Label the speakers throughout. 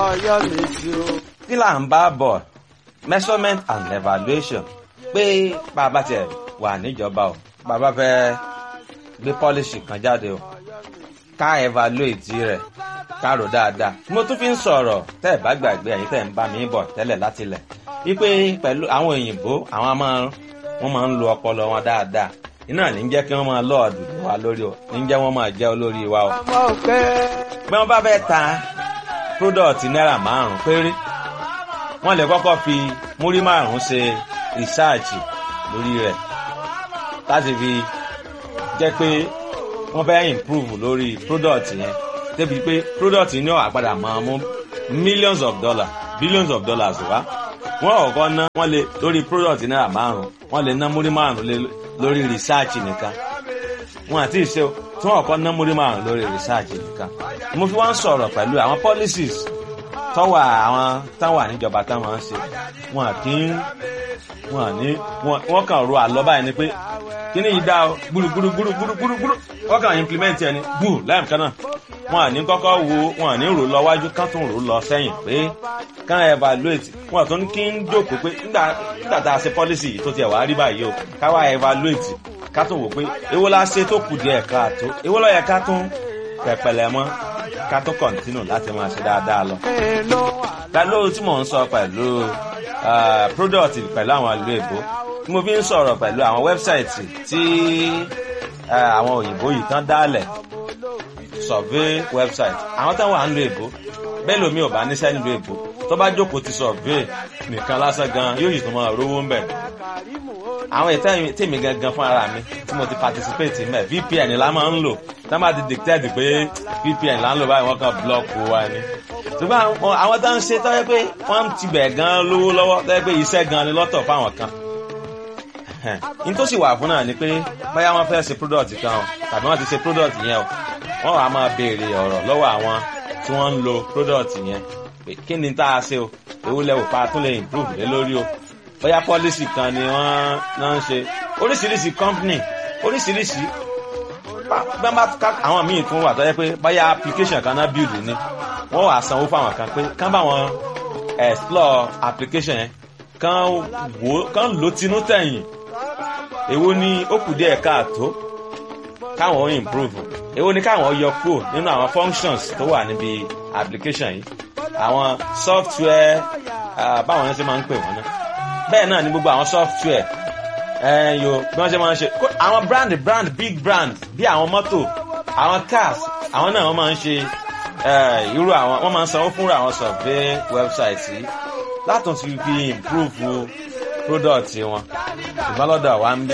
Speaker 1: ọ̀yọ́ méjì o.
Speaker 2: kí là ń bá bọ̀ measurement and evaluation pé bàbá tiẹ̀ wà níjọba o bàbá fẹ́ gbé policy kan jáde o ká evaluate rẹ̀ ká rò dáadáa mo tún fi ń sọ̀rọ̀ tẹ́ ẹ̀ bá gbàgbé ẹ̀yin tẹ́ ẹ̀ ń bá mi bọ̀ tẹ́lẹ̀ láti lẹ̀ wípé pẹ̀lú àwọn òyìnbó àwọn máa wọ́n máa ń lo ọpọlọ wọn dáadáa iná ní jẹ́ kí wọ́n máa lọ́ọ̀dù wa lórí o ní jẹ́ wọ́n máa jẹ́ olórí wa o.
Speaker 1: ọmọ òkè.
Speaker 2: bí wọ́n bá fẹ́ ta product náírà márùn-ún péré wọ́n lè kọ́kọ́ fi múrí márùn-ún ṣe rìsáàjì lórí rẹ̀ láti fi jẹ́ pé wọ́n fẹ́ improve lórí product yẹn débi pé product yẹn ní àgbàdà máa mú millions of dollars billions of dollars wá wọ́n ọ̀kọ́ ná wọ́n lè lórí product náírà márùn-ún wọ́n lè ná múrí márùn-ún lé lórí research nìkan wọn àti ìṣe tí wọn kọ́ ná múrí márùn lórí research nìkan mo fi wọ́n sọ̀rọ̀ pẹ̀lú àwọn policies tọ́wọ́ àwọn táwọn àníjọba táwọn ń ṣe wọn kì í wọn ní wọn kàn ro àlọ́ báyìí ni pé kíní yìí dá o gbúrúgbúrúgbúrúgbúrú wọn kàn implement ẹni gbù láì kan náà wọn àní kọ́kọ́ wo wọn àní rò lọ wájú kán tún rò lọ sẹ́yìn pé kán evaluate wọn tún kí ń jókòó pé nígbà tá a ṣe policy yìí tó tiẹ̀ wá rí báyìí o káwá evaluate ká tún wò pé èwo la ṣe tó kù díẹ̀ káàtó èwo ló yẹ ká tún pẹ̀pẹ̀lẹ̀ mọ́ ká tún continue láti máa ṣe dáadáa lọ. pẹ̀lú tí mò ń sọ pẹ̀lú product pẹ̀lú àwọn ìlú èbó tí mo fi ń sọ̀rọ̀ pẹ̀lú àwọn website tí àwọn òyìnbó yìí tán dálẹ̀ survey website àwọn táwọn à ń lo èbó bẹ́ẹ̀ lómi ò bá níṣẹ́ nílùú èbó tó bá jókòó ti survey nìkan lásán gan yóò yìí tó máa rówó ń bẹ̀. àwọn ètò tèmi gangan fún ara mi tí mo ti participate mẹ́ VPN la máa ń lò tá máa ti dictate pé VPN là ń lò báyìí wọ́n kàn block wa ni. ṣùgbọ́n àwọn tó ń ṣe tó yẹ pé wọ́n ti bẹ̀ gan lówó lọ́wọ́ tó yẹ pé iṣẹ́ gan ni lọ́tọ̀ fáwọn kan. n tó sì wà fún náà ni pé báyà wọ́n fẹ́ ṣe product kan o tàbí wọ́n ti ṣe product yẹn o wọ́n wàá máa béèrè ọ̀rọ̀ lọ́wọ́ àwọn tí wọ́n ń lo product yẹn kí ni tá a ṣe o èwo lẹ́wọ̀ pa tún lè improve lé lórí o bóyá policy kan ni wọ́n náà ń ṣe oríṣiríṣi company oríṣiríṣi bẹ́ẹ̀ bá àwọn míì tún wà tó yẹ pé bóyá application kan náà build ni wọ́n wàá sanwó fáwọn kan pé kán bá wọn explore application yẹn kán wò kán lò tinú tẹ̀yìn èwo ni ó kù díẹ̀ káàtó káwọn improve èwo ni káwọn yọ kúrò nínú àwọn functions tó wà níbi application yìí àwọn software báwọn yẹn ṣe máa ń pè wọ́n náà bẹ́ẹ̀ náà ni gbogbo àwọn software yo bí wọ́n ṣe máa ń ṣe àwọn brand brand big brand bí àwọn mọ́tò àwọn cars àwọn náà wọ́n máa ń ṣe irú àwọn wọ́n máa ń sanwó fúnra àwọn survey website yìí látún ti fi improve product wọn ìfọlọ́dọ̀ wa ń bí.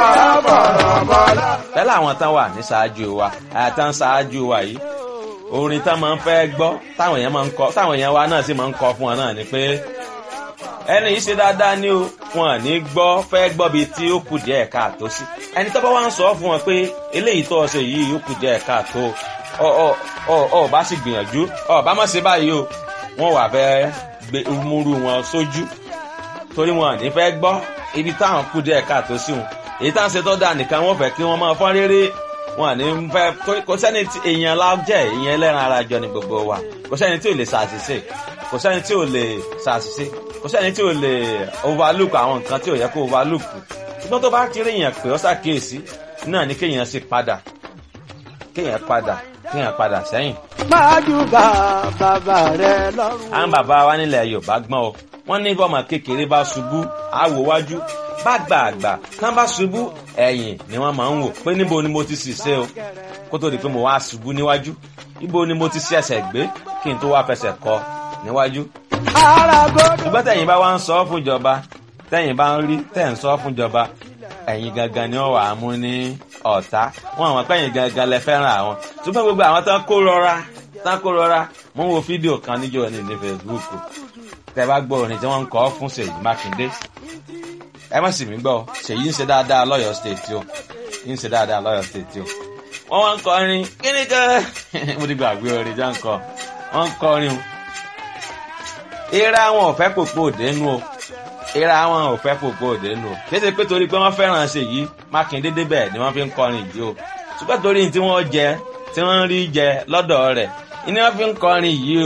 Speaker 2: pẹ̀lú àwọn tán wà ní ṣáájú wa àtàn ṣáájú wa yìí orin tán máa ń fẹ́ gbọ́ táwọn èèyàn máa ń kọ táwọn èèyàn wa náà sì máa ń kọ fún wọn náà ni pé ẹni yìí ṣe dáadáa ní o wọn à ní gbọ́ fẹ́ gbọ́ bíi tí ó kù díẹ̀ káàtó sí ẹni tó bá wá ń sọ fún wọn pé eléyìí tó ṣe yìí ó kù díẹ̀ káàtó ọ ọ ọ ọ bá sì gbìyànjú ọ bá má ṣe báyìí o wọn wà fẹ́ gbé múrú wọn sójú torí wọn à ní fẹ́ gbọ́ ibi táwọn kù díẹ̀ káàtó sí wọn èyí tá à ń ṣe tó dáa nìkan wọn fẹ́ kí wọ́n máa fọ́n réré wọn à ní fẹ́ torí kò sẹ́ni tí èèyàn lájẹ́ èèyàn ẹlẹ́ran ara jọ ni gbogbo wa kò sẹ́ni tí ò lè ṣàṣìṣe kò sẹ́ni tí ò lè ṣàṣìṣe kò sẹ́ni tí ò lè overlook àwọn nǹkan tí ò yẹ kó overlook ṣùgbọ́n tó bá ti rí èèyàn pé ó ṣàkíyèsí náà ni kéèyàn sì padà kéèyàn padà kéèyàn padà sẹ́yìn.
Speaker 1: májúbà bàbá rẹ lọ́rùn.
Speaker 2: àwọn bàbá wa nílẹ̀ Yorùbá gbọ́n o wọ́n ní bọ́mọ kékeré bá ṣubú àwò wájú bá gbàgbà tán bá ṣubú ẹ̀yìn ni wọ́n máa ń wò pé níbo ni mo ti sì ṣe o kó tó di pé mo wá ṣubú níwájú ibo ni mo ti ṣe ẹsẹ̀ gbé kí n tó wá fẹsẹ̀ kọ níwájú. ṣùgbọ́n tẹ̀yìn bá wá ń sọ fún ìjọba tẹ̀yìn bá ń rí tẹ̀ ń sọ fún ìjọba ẹ̀yin gangan ni wọ́n wà á mú ní ọ̀tá wọn àwọn pẹ́yìn gangan lẹ fẹ́ràn àwọn ṣùgbọ́n gbogbo àwọn tán kó rọra tán kó rọra mo ń wo fídíò kan níjọ́ ní ní Facebook tẹ bá gbọ́ orin tí wọ́n ń kọ fún Ṣèyí Mákindé ẹ má sì mí gbọ́ Ṣèyí ń ṣe dáadáa lọ́yọ̀ọ́ state o ń ṣe dáadáa lọ́yọ̀ọ́ state o wọ́n wá ń kọrin kíní kan mo ti gbàgbé orin tí wọ́n ń kọ wọ́n ń kọrin o ìra wọn ò fẹ́ pòpò òdenu o ìra wọn ò fẹ́ pòpò òdenu o kéde pé torí pé wọ́n fẹ́ràn Ṣèyí Mákindé débẹ̀ ni wọ́n fi ń kọrin yìí o ṣùgbọ́n torí tí wọ́n jẹ tí wọ́n ń rí jẹ lọ́dọ̀ rẹ̀ ni wọ́n fi ń kọrin yìí o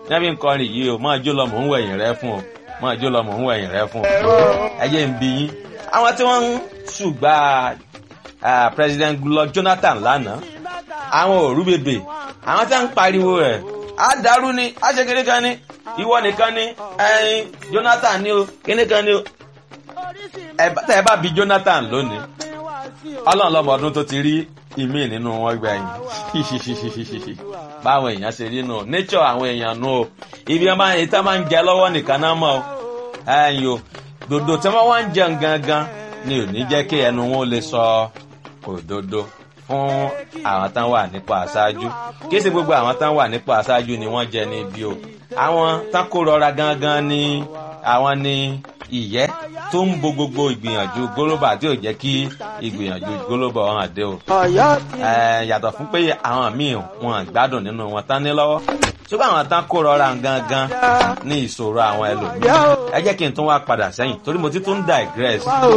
Speaker 2: níbi nǹkan rìn yìí o máa jó lọ mò ń wẹ̀yìn rẹ fún o máa jó lọ mò ń wẹ̀yìn rẹ fún o ẹ jẹ́ ń bi yín àwọn tí wọ́n ń ṣùgbà president Goodluck Jonathan lánàá àwọn òru bèbè àwọn tí wọ́n ń pariwo rẹ̀ á dàrú ni á ṣe kékeré kan ni ìwọ nìkan ni ẹyin Jonathan ni o kíní kan ni o tẹ ẹ bá bi Jonathan lónìí Ọlọ́run lọ́mọ ọdún tó ti rí ìmí nínú wọn gbẹ̀yìn báwọn èèyàn ṣe rí nù nature àwọn èèyàn nù o ibi wọn máa ń tẹ́ máa ń jẹ lọ́wọ́ nìkan náà mọ̀ o ẹyin o dòdò tí wọ́n wá ń jẹun gangan ni ò ní jẹ́ kí ẹnu wọn lè sọ òdodo fún àwọn tán wà nípò aṣáájú kí sì gbogbo àwọn tán wà nípò aṣáájú ni wọ́n jẹ níbi o àwọn tán kó rọra gangan ni àwọn ni ìyẹ́ tó ń bo gbogbo ìgbìyànjú gólóbà tí ò jẹ́ kí ìgbìyànjú gólóbà hàn dé o. yàtọ̀ fún pé àwọn míì wọn gbádùn nínú wọn tán ní lọ́wọ́ ṣùgbọ́n àwọn tán kó rọra gangan ní ìṣòro àwọn ẹlòmíràn ẹ jẹ́ kí n tún wá padà sẹ́yìn torí mo ti tún digress